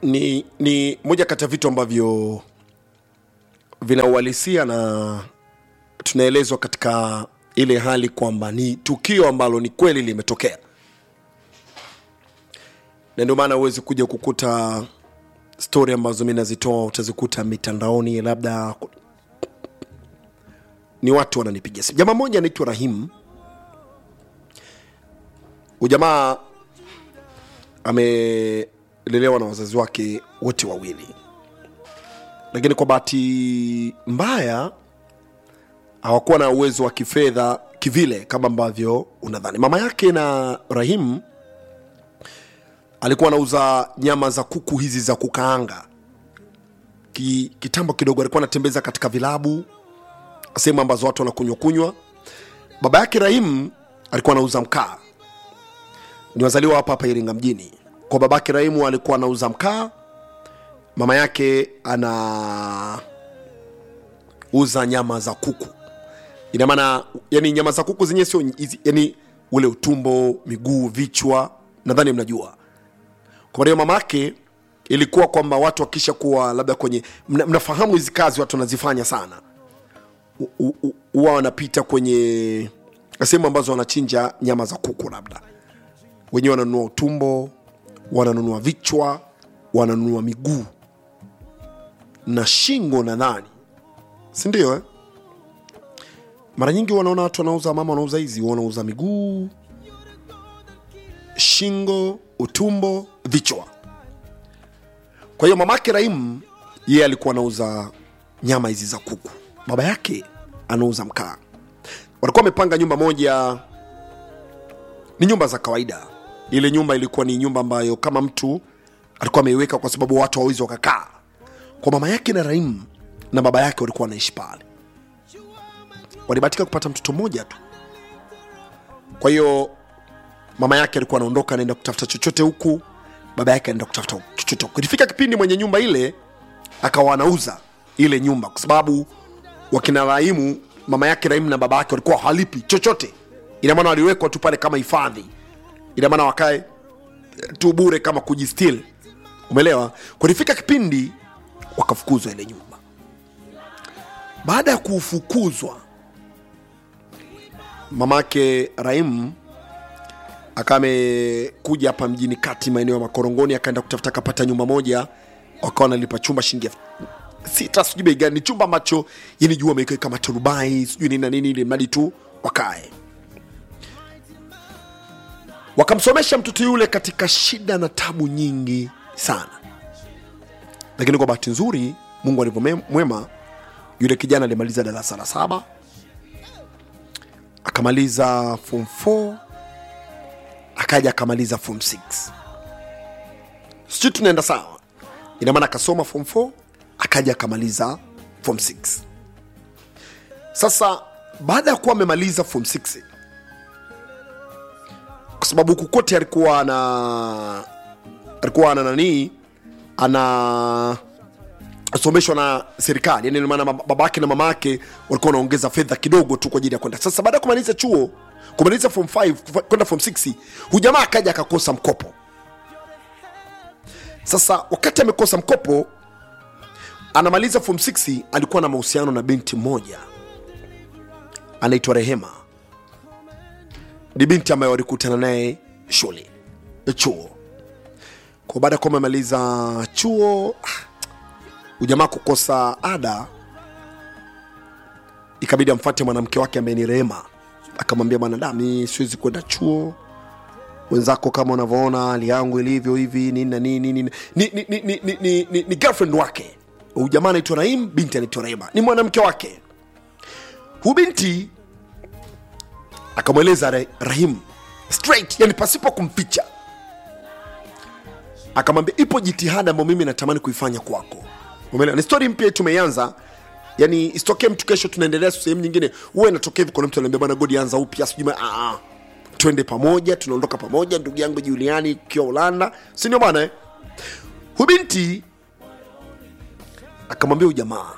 ni, ni moja kati ya vitu ambavyo vinauhalisia na tunaelezwa katika ile hali kwamba ni tukio ambalo ni kweli limetokea, na ndio maana huwezi kuja kukuta stori ambazo mi nazitoa utazikuta mitandaoni, labda ni watu wananipigia simu. Jamaa mmoja anaitwa Rahim, ujamaa amelelewa na wazazi wake wote wawili, lakini kwa bahati mbaya hawakuwa na uwezo wa kifedha kivile kama ambavyo unadhani. Mama yake na Rahim alikuwa anauza nyama za kuku hizi za kukaanga. Ki, kitambo kidogo alikuwa anatembeza katika vilabu, sehemu ambazo watu wanakunywa kunywa. Baba yake Rahim alikuwa anauza mkaa, ni wazaliwa hapa hapa Iringa mjini. Kwa babake Rahimu alikuwa anauza mkaa, mama yake anauza nyama za kuku. Ina maana yani nyama za kuku zenyewe sio hizi- yani ule utumbo, miguu, vichwa, nadhani mnajua. Kwa hiyo mamake ilikuwa kwamba watu wakisha kuwa labda kwenye mna, mnafahamu hizi kazi watu wanazifanya sana, U- u- u- huwa wanapita kwenye sehemu ambazo wanachinja nyama za kuku, labda wenyewe wananunua utumbo, wananunua vichwa, wananunua miguu na shingo, nadhani si ndio eh? Mara nyingi wanaona watu wanauza, mama wanauza hizi, wanauza miguu, shingo, utumbo, vichwa. Kwa hiyo mamake Rahim yeye alikuwa anauza nyama hizi za kuku, baba yake anauza mkaa. Walikuwa wamepanga nyumba moja, ni nyumba za kawaida. Ile nyumba ilikuwa ni nyumba ambayo kama mtu alikuwa ameiweka kwa sababu watu hawawezi wakakaa. Kwa mama yake na Rahim na baba yake walikuwa wanaishi pale walibahatika kupata mtoto mmoja tu. Kwa hiyo mama yake alikuwa anaondoka anaenda kutafuta chochote huku, baba yake anaenda kutafuta chochote huku. Ilifika kipindi mwenye nyumba ile akawa anauza ile nyumba, kwa sababu wakina Rahimu, mama yake Rahimu na baba yake walikuwa halipi chochote. Ina maana waliwekwa tu pale kama hifadhi, ina maana wakae eh, tu bure kama kujistil, umeelewa? Kulifika kipindi wakafukuzwa ile nyumba. Baada ya kufukuzwa mamake Rahim akawa amekuja hapa mjini kati maeneo ya Makorongoni, akaenda kutafuta akapata nyumba moja, wakawa wanalipa chumba shilingi elfu sita sijui bei gani, ni chumba ambacho yani juu wameweka kama turubai sijui nini na nini, ili mradi tu wakae. Wakamsomesha mtoto yule katika shida na tabu nyingi sana, lakini kwa bahati nzuri Mungu alivyo mwema, yule kijana alimaliza darasa la saba akamaliza form 4 akaja akamaliza form 6 sijui tunaenda sawa ina maana akasoma form 4 akaja akamaliza form 6 sasa baada ya kuwa amemaliza form 6 kwa sababu huku kote alikuwa ana alikuwa ana nanii ana someshwa na serikali yani maana babake na mamake walikuwa wanaongeza fedha kidogo tu kwa ajili ya kwenda sasa baada ya kumaliza chuo kumaliza form 5 kufa- kwenda form 6 hujamaa akaja akakosa mkopo sasa wakati amekosa mkopo anamaliza form 6 alikuwa na mahusiano na binti mmoja anaitwa rehema ni binti ambaye walikutana naye shule chuo kwa baada ya kuwa amemaliza chuo ujamaa kukosa ada ikabidi amfate mwanamke wake ambaye ni rehema akamwambia bwana da mi siwezi kwenda chuo wenzako kama unavyoona hali yangu ilivyo hivi nini na nini nini ni, ni, ni, ni, ni, ni, ni, ni girlfriend wake huyu jamaa anaitwa Rahim, binti anaitwa Rehema, ni mwanamke wake. Huyu binti akamweleza Ra- Rahim straight, yani pasipo kumficha, akamwambia ipo jitihada ambayo mimi natamani kuifanya kwako. Umeelewa? Ni story mpya tumeianza, yani isitokee mtu kesho tunaendelea sehemu nyingine, huwa inatokea hivi, kuna mtu anaambia bwana Godi, anza upya, sijui ma- ah, ah. twende pamoja, tunaondoka pamoja, ndugu yangu Juliani ukiwa Ulanda, si ndio bwana eh? Huyu binti akamwambia huyu jamaa,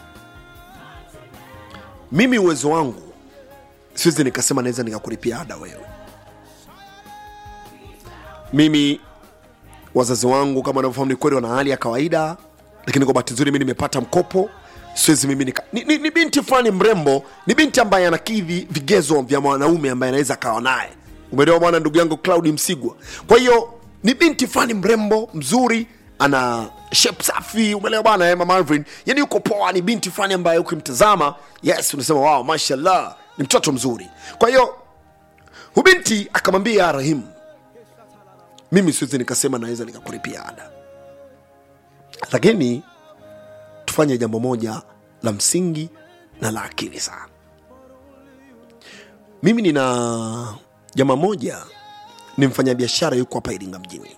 mimi uwezo wangu siwezi nikasema naweza nikakulipia ada wewe. Mimi wazazi wangu kama wanavyofahamu ni kweli wana hali ya kawaida lakini kwa bahati nzuri mi nimepata mkopo siwezi mimi nika ni, ni, ni binti fulani mrembo ni binti ambaye anakidhi vigezo vya mwanaume ambaye anaweza akawa naye umeelewa bwana ndugu yangu claudi msigwa kwa hiyo ni binti fulani mrembo mzuri ana shape safi umeelewa bwana eh, mama Alvin yani yuko poa ni binti fulani ambaye ukimtazama yes unasema wow mashallah ni mtoto mzuri kwa hiyo hubinti akamwambia rahimu mimi siwezi nikasema naweza nikakulipia ada lakini tufanye jambo moja la msingi na la akili sana mimi nina jamaa moja ni mfanyabiashara yuko hapa iringa mjini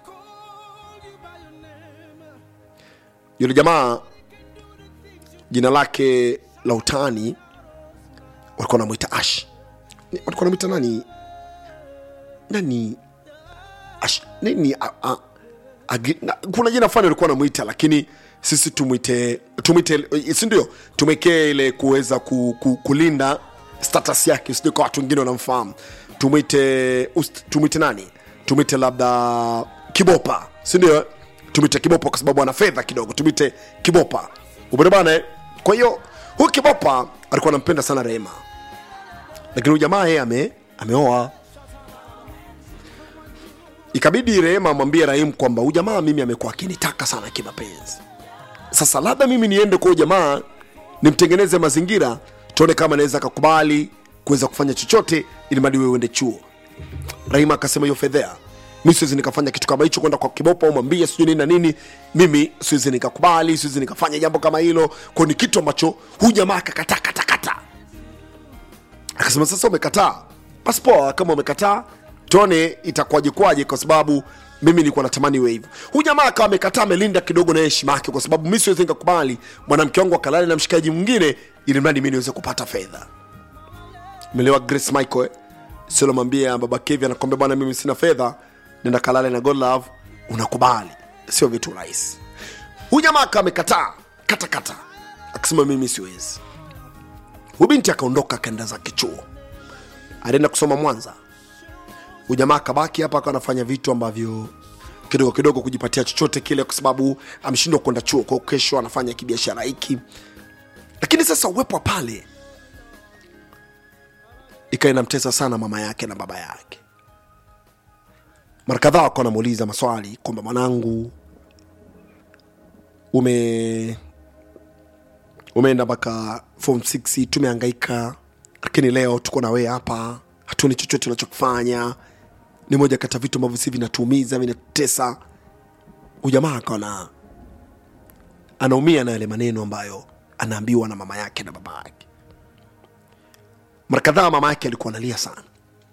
yule jamaa jina lake la utani walikuwa wanamwita ash Ni- walikuwa wanamwita nani nani ash nini a, a, agi, na, kuna jina fulani walikuwa wanamwita lakini sisi tumwite tumwite si ndio tumwekee ile kuweza ku, ku, kulinda status yake sijui kwa watu wengine wanamfahamu tumwite ust- tumwite nani tumwite labda kibopa si ndio tumwite kibopa kwa sababu ana fedha kidogo tumwite kibopa upende bana eh? kwa hiyo huyu kibopa alikuwa anampenda sana rehema lakini huyu jamaa yeye ame ameoa ikabidi rehema amwambie rahim kwamba huyu jamaa mimi amekuwa akinitaka sana kimapenzi sasa labda mimi niende kwa huyu jamaa nimtengeneze mazingira tuone kama naweza akakubali kuweza kufanya chochote ili mradi wewe uende chuo rahima akasema hiyo fedhea mi siwezi nikafanya kitu kama hicho kwenda kwa kibopa umwambie sijui nini na nini mimi siwezi nikakubali siwezi nikafanya jambo kama hilo kwao ni kitu ambacho huyu jamaa akakataa katakata akasema sasa umekataa basi poa kama umekataa tuone itakuwaje kwaje kwa sababu mimi nilikuwa natamani iwe hivyo huyu jamaa akawa amekataa amelinda kidogo na heshima yake kwa sababu mi siwezi nikakubali mwanamke wangu akalale na mshikaji mwingine ili mradi mi niweze kupata fedha melewa grace michael eh? silomwambia baba kevi anakwambia bwana mimi sina fedha nenda kalale na god love unakubali sio vitu rahisi huyu jamaa akawa amekataa katakata akasema mimi siwezi huyu binti akaondoka akaenda zake chuo alienda kusoma mwanza huyu jamaa akabaki hapa akawa anafanya vitu ambavyo kidogo kidogo kujipatia chochote kile kwa sababu ameshindwa kwenda chuo kwao kesho anafanya kibiashara hiki lakini sasa uwepo wa pale ikawa inamtesa sana mama yake na baba yake mara kadhaa wakawa wanamuuliza maswali kwamba mwanangu ume umeenda mpaka form 6 tumehangaika lakini leo tuko na wewe hapa hatuoni chochote unachokifanya ni moja kati ya vitu ambavyo si vinatuumiza vinatutesa ujamaa akaona anaumia na yale maneno ambayo anaambiwa na mama yake na baba yake mara kadhaa mama yake alikuwa analia sana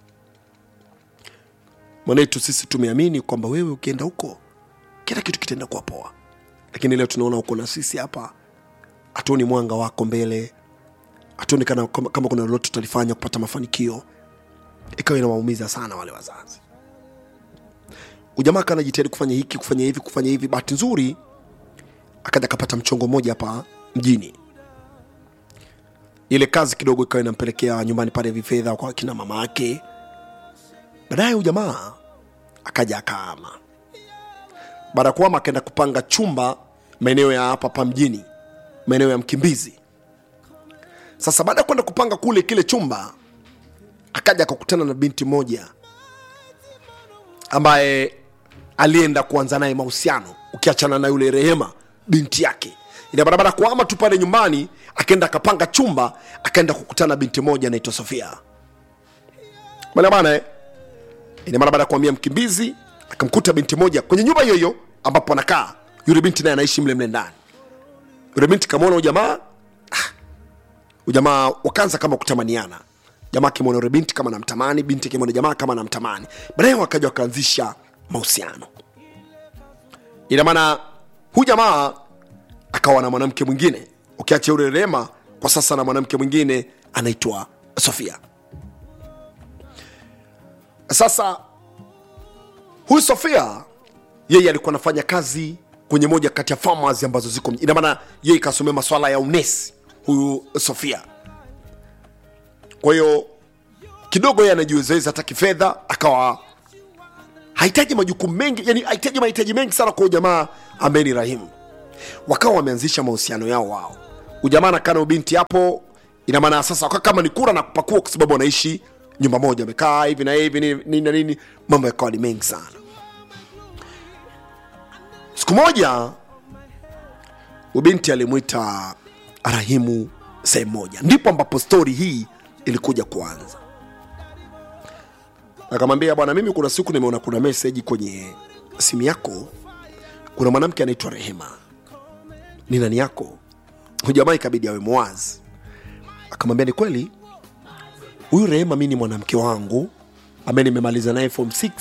mwanetu sisi tumeamini kwamba wewe ukienda huko kila kitu kitaenda kuwa poa lakini leo tunaona uko na sisi hapa hatuoni mwanga wako mbele hatuoni kana kama, kama kuna lolote tutalifanya kupata mafanikio ikawa inawaumiza sana wale wazazi ujamaa kana jitahidi kufanya hiki kufanya hivi kufanya hivi bahati nzuri akaja akapata mchongo mmoja hapa mjini ile kazi kidogo ikawa inampelekea nyumbani pale vifedha kwa kina mama yake baadaye ujamaa akaja akaama baada ya kuama akaenda kupanga chumba maeneo ya hapa hapa mjini maeneo ya mkimbizi sasa baada ya kwenda kupanga kule kile chumba akaja akakutana na binti moja ambaye alienda kuanza naye mahusiano ukiachana na yule rehema binti yake ina barabara kuama tu pale nyumbani akaenda akapanga chumba akaenda kukutana na binti moja anaitwa sofia Bwana bana eh? ina maana baada ya kuambia mkimbizi akamkuta binti moja kwenye nyumba hiyo hiyo ambapo anakaa yule binti naye anaishi mle mle ndani yule binti kamwona ujamaa ujamaa wakaanza kama kutamaniana jamaa akimwona yule binti kama namtamani binti akimwona jamaa kama namtamani baadaye wakaja wakaanzisha mahusiano ina maana huyu jamaa akawa na mwanamke mwingine ukiacha yule rema kwa sasa na mwanamke mwingine anaitwa sofia sasa huyu sofia yeye alikuwa anafanya kazi kwenye moja kati ya farmers ambazo ziko ina maana yeye ikasomea maswala ya unesi huyu sofia kwa hiyo kidogo yeye anajiwezaweza hata kifedha akawa hahitaji majukumu mengi yani hahitaji mahitaji mengi sana kwa huyu jamaa ambaye ni rahimu wakawa wameanzisha mahusiano yao wao ujamaa anakaa na ubinti hapo ina maana sasa wakawa kama ni kura na kupakua kwa sababu wanaishi nyumba moja wamekaa hivi na hivi nini nini na nini mambo yakawa ni mengi sana siku moja ubinti alimwita rahimu sehemu moja ndipo ambapo stori hii ilikuja kuanza akamwambia bwana mimi kuna siku nimeona kuna meseji kwenye simu yako kuna mwanamke anaitwa rehema ni nani yako huyu jamaa ikabidi awe mwazi akamwambia ni kweli huyu rehema mi ni mwanamke wangu ambaye nimemaliza naye form 6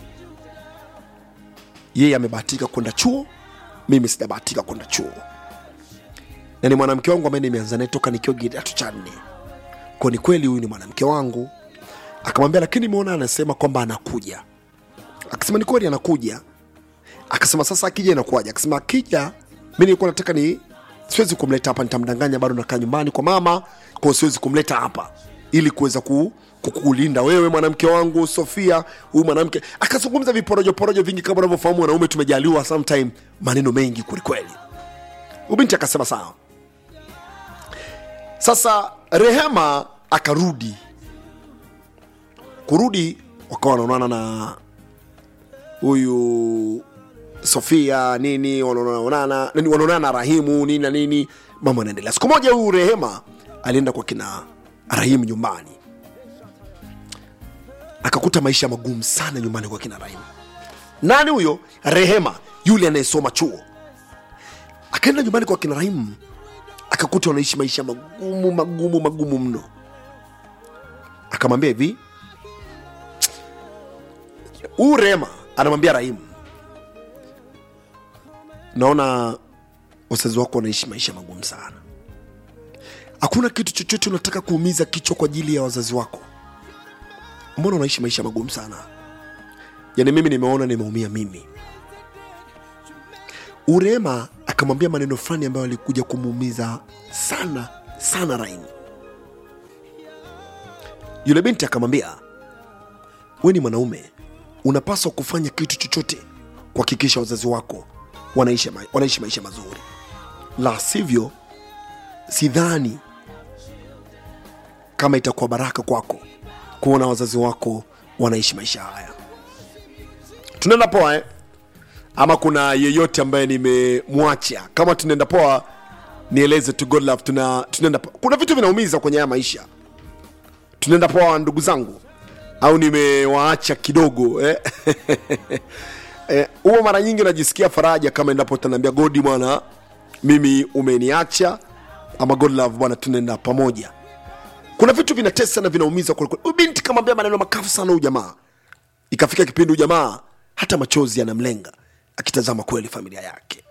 yeye amebahatika kwenda chuo mimi sijabahatika kwenda chuo na ni mwanamke wangu ambaye nimeanza naye toka nikiwa kidato cha nne kwa ni kweli huyu ni mwanamke wangu akamwambia lakini nimeona anasema kwamba anakuja akasema ni kweli anakuja akasema sasa akija inakuwaje akasema akija mi nilikuwa nataka ni siwezi kumleta hapa nitamdanganya bado nakaa nyumbani kwa mama kwao siwezi kumleta hapa ili kuweza ku, kukulinda wewe mwanamke wangu sofia huyu mwanamke akazungumza viporojoporojo vingi kama unavyofahamu wanaume tumejaliwa sometime maneno mengi kwelikweli ubinti akasema sawa sasa rehema akarudi kurudi wakawa wanaonana na huyu sofia nini wanaonana nini, wanaonana na rahimu nini na nini mambo yanaendelea siku moja huyu rehema alienda kwa kina rahimu nyumbani akakuta maisha magumu sana nyumbani kwa kina rahimu nani huyo rehema yule anayesoma chuo akaenda nyumbani kwa kina rahimu akakuta wanaishi maisha magumu magumu magumu mno akamwambia hivi huyu rehema anamwambia rahimu naona wazazi wako wanaishi maisha magumu sana hakuna kitu chochote unataka kuumiza kichwa kwa ajili ya wazazi wako mbona unaishi maisha magumu sana yani mimi nimeona nimeumia mimi urema akamwambia maneno fulani ambayo alikuja kumuumiza sana sana raimu yule binti akamwambia we ni mwanaume unapaswa kufanya kitu chochote kuhakikisha wazazi wako wanaishi, ma- wanaishi maisha mazuri la sivyo sidhani kama itakuwa baraka kwako kuona wazazi wako wanaishi maisha haya tunaenda poa eh? ama kuna yeyote ambaye nimemwacha kama tunaenda poa nieleze tu God love tuna tunaenda poa. kuna vitu vinaumiza kwenye haya maisha tunaenda poa ndugu zangu au nimewaacha kidogo eh? eh, huwa mara nyingi najisikia faraja kama endapo utaniambia godi bwana mimi umeniacha ama god love bwana tunaenda pamoja kuna vitu vinatesa na vinaumiza kwelikweli Huyu binti kamwambia maneno makafu sana huyu jamaa ikafika kipindi huyu jamaa hata machozi yanamlenga akitazama kweli familia yake